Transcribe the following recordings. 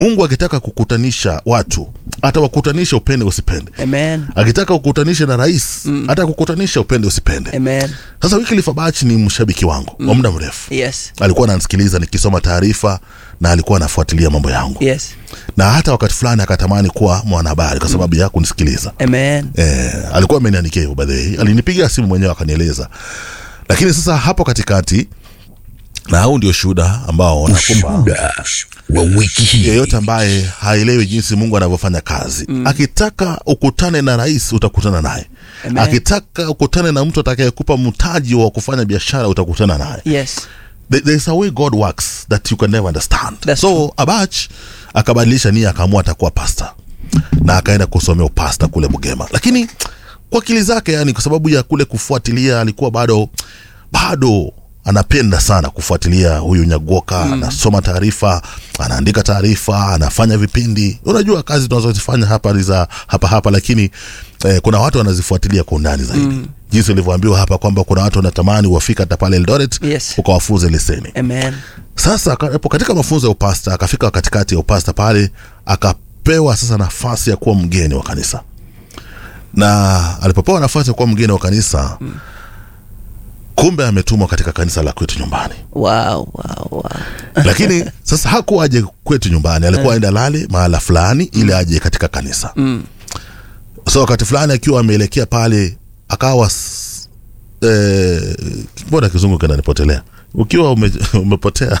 mungu akitaka kukutanisha watu atawakutanisha upende usipende Amen. akitaka kukutanisha na rais mm. hata kukutanisha upende usipende Amen. sasa Wycliffe Abach ni mshabiki wangu mm. wa muda mrefu Yes. alikuwa ananisikiliza nikisoma taarifa na alikuwa anafuatilia mambo yangu Yes. na hata wakati fulani akatamani kuwa mwanahabari kwa sababu ya kunisikiliza Amen. eh, alikuwa ameniandikia hivyo by the way alinipigia simu mwenyewe akanieleza lakini sasa hapo katikati na huu ndio shuhuda ambao nakupa Ushuhuda wa wiki hii. yeyote ambaye haelewi jinsi mungu anavyofanya kazi mm. akitaka ukutane na rais utakutana naye Amen. akitaka ukutane na mtu atakayekupa mtaji wa kufanya biashara utakutana naye Yes. There- there's a way god works that you can never understand That's so true. abach akabadilisha nia akaamua atakuwa pasta na akaenda kusomea upasta kule bugema lakini kwa akili zake yani kwa sababu ya kule kufuatilia alikuwa bado bado anapenda sana kufuatilia huyu nyagoka mm. anasoma taarifa anaandika taarifa anafanya vipindi unajua kazi tunazozifanya hapa ni za hapa hapa lakini eh, kuna watu wanazifuatilia kwa undani zaidi mm. jinsi ulivyoambiwa hapa kwamba kuna watu wanatamani wafika hata pale eldoret Yes. ukawafunze leseni Amen. sasa akapo katika mafunzo ya upasta akafika katikati ya upasta pale akapewa sasa nafasi ya kuwa mgeni wa kanisa na alipopewa nafasi ya kuwa mgeni wa kanisa mm. kumbe ametumwa katika kanisa la kwetu nyumbani Wow, wow, wow. lakini sasa hakuwa aje kwetu nyumbani alikuwa aenda lale mahala fulani ili aje katika kanisa Mm. so wakati fulani akiwa ameelekea pale akawa s- eh, mbona kizungu kinanipotelea ukiwa ume, umepotea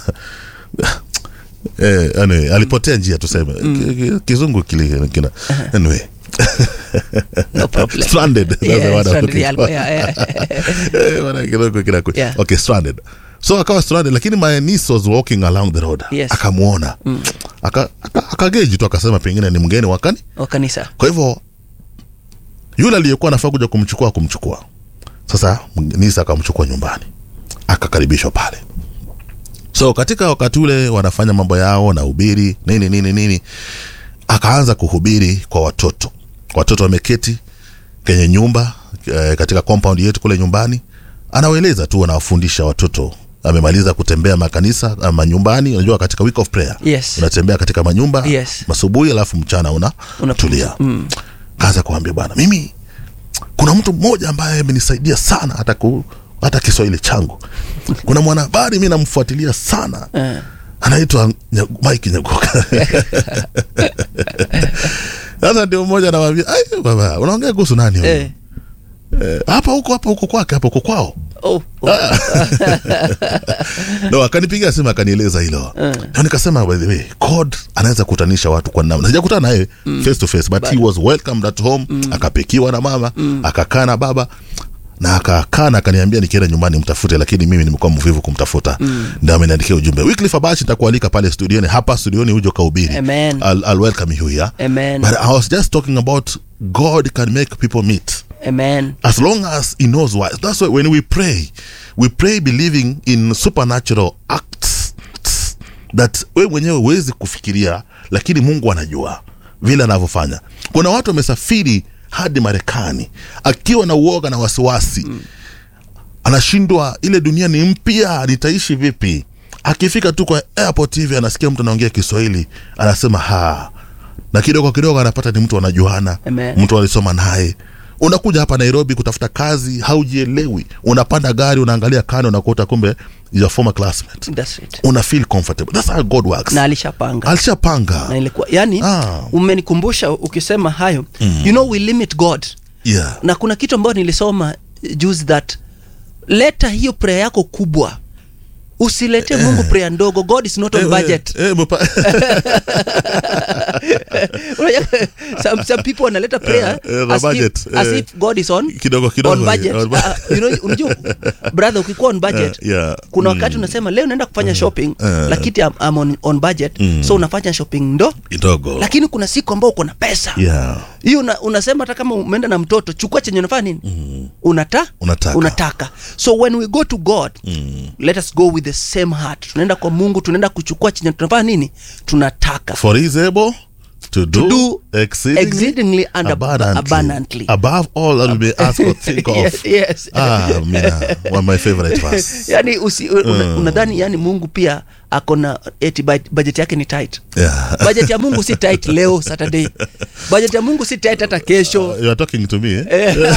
eh, anyway, alipotea njia tuseme Ki- ki- kizungu kili kina anyway No problem. stranded that's the Yeah, word I'm stranded, looking yeah, for. yeah, yeah. Eh, bwana, kidogo kinaku- Yeah. okay stranded so akawa stranded lakini my niece was walking along the road Yes. akamwona aka, aka, akageji tu akasema pengine ni mgeni wakani Wa kanisa. kwa hivyo yule aliyekuwa anafaa kuja kumchukua kumchukua sasa nisa akamchukua nyumbani akakaribishwa pale so katika wakati ule wanafanya mambo yao na ubiri nini nini nini akaanza kuhubiri kwa watoto watoto wameketi kwenye nyumba eh, katika compound yetu kule nyumbani anawaeleza tu anawafundisha watoto amemaliza kutembea makanisa ama nyumbani unajua katika week of prayer Yes. unatembea katika manyumba Yes. masubuhi alafu mchana una Una- tulia mm. kaza kuambia bwana mimi kuna mtu mmoja ambaye amenisaidia sana hata ku, hata kiswahili changu kuna mwanahabari mi namfuatilia sana Eh. anaitwa Nya- mike nyagoka sasa ndio mmoja anawambia "Ai, baba unaongea kuhusu nani huyu Eh. Eh, hapa huko hapa huko kwake hapa huko kwao Oh, oh. no akanipigia simu akanieleza hilo na nikasema by the way god anaweza kutanisha watu kwa namna sijakutana naye face to face but, he was welcomed at home akapikiwa na mama akakaa na baba na akakaa na akaniambia nikienda nyumbani mtafute lakini mimi nimekuwa mvivu kumtafuta mm. ndio ameniandikia ujumbe Wycliffe Abach nitakualika pale studioni hapa studioni uje ukahubiri Amen. I'll, I'll welcome you here Amen. but I was just talking about God can make people meet Amen. as long as he knows why that's why when we pray we pray believing in supernatural acts that we mwenyewe huwezi kufikiria lakini mungu anajua vile anavyofanya kuna watu wamesafiri hadi marekani akiwa na uoga na wasiwasi mm. anashindwa ile dunia ni mpya nitaishi vipi akifika tu kwa airport hivi anasikia mtu anaongea kiswahili anasema ha na kidogo kidogo anapata ni mtu anajuana Amen. mtu alisoma naye unakuja hapa nairobi kutafuta kazi haujielewi unapanda gari unaangalia kando unakuta kumbe your former classmate That's it. una feel comfortable that's how god works Na alishapanga. alishapanga Na ilikuwa yani Ah. umenikumbusha ukisema hayo. You know we limit God. yeah Na kuna kitu ambayo nilisoma eh, juzi that leta hiyo prayer yako kubwa. Usilete Mungu prayer ndogo. God is not on Eh, budget. eh, eh, mpa- Unajua, some, some people wanaleta prayer Eh, eh, the as, budget, if, as eh. if God is on Kidogo, kidogo, on budget. on bu- Ah, you know, unajua brother ukikuwa on budget Eh, yeah. kuna wakati unasema leo naenda kufanya shopping eh. lakini I'm, I'm on, on budget so unafanya shopping ndo kidogo lakini kuna siku ambao uko na pesa yeah hiyo una, unasema hata kama umeenda na mtoto chukua chenye unafanya nini mm. unata Unataka. unataka so when we go to god mm. let us go with the same heart tunaenda kwa mungu tunaenda kuchukua chenye tunafanya nini tunataka for he is able to do, do exceedingly, exceedingly and ab- abundantly, abundantly. above all that we may ask or think of yes, yes. ah mina one of my favorite verse yani usi, una, unadhani yani mungu pia ako na eti bud- budget yake ni tight Yeah. budget ya mungu si tight leo saturday budget ya mungu si tight hata kesho You are talking to me, eh? Eh.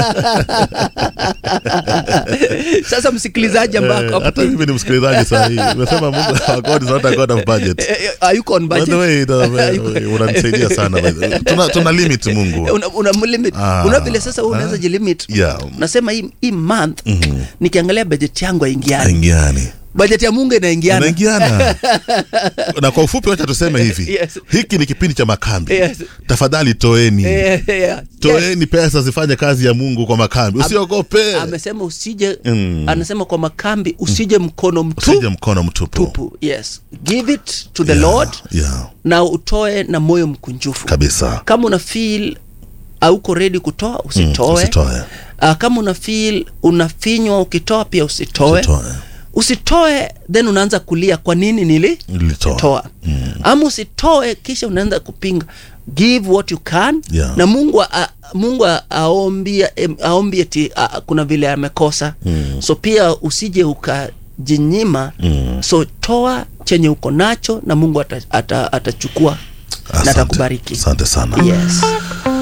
sasa msikilizaji ambao Eh, ako hata hapo- mimi ni msikilizaji saa hii umesema mungu our God is not a God of budget Eh, eh, hayuko on By budget. the way, the- Hayuko- unanisaidia sana by the way. tuna, tuna limit mungu una, una limit Ah. una vile sasa wewe unaweza jilimit Yeah. nasema hii, hii month nikiangalia budget yangu haingiani aingiani budget ya mungu inaingiana inaingiana na kwa ufupi wacha tuseme hivi Yes. hiki ni kipindi cha makambi Yes. tafadhali toeni Eh, eh, yeah. Yes. toeni pesa zifanye kazi ya mungu kwa makambi usiogope amesema usije Mm. anasema kwa makambi usije mkono usije mtu mkono mtupu tupu yes give it to the Yeah, lord yeah, na utoe na moyo mkunjufu kabisa kama una feel auko ready kutoa usitoe usitoe. uh, kama una feel unafinywa ukitoa pia usitoe Usitoe. usitoe then unaanza kulia kwa nini nili Nilitoa. toa ama usitoe kisha unaanza kupinga give what you can Yeah. na mungu a, mungu a- aombie em, aombie eti a, kuna vile amekosa so pia usije ukajinyima so toa chenye uko nacho na mungu atachukua ata, ata atachukua na Asante. atakubariki asante sana yes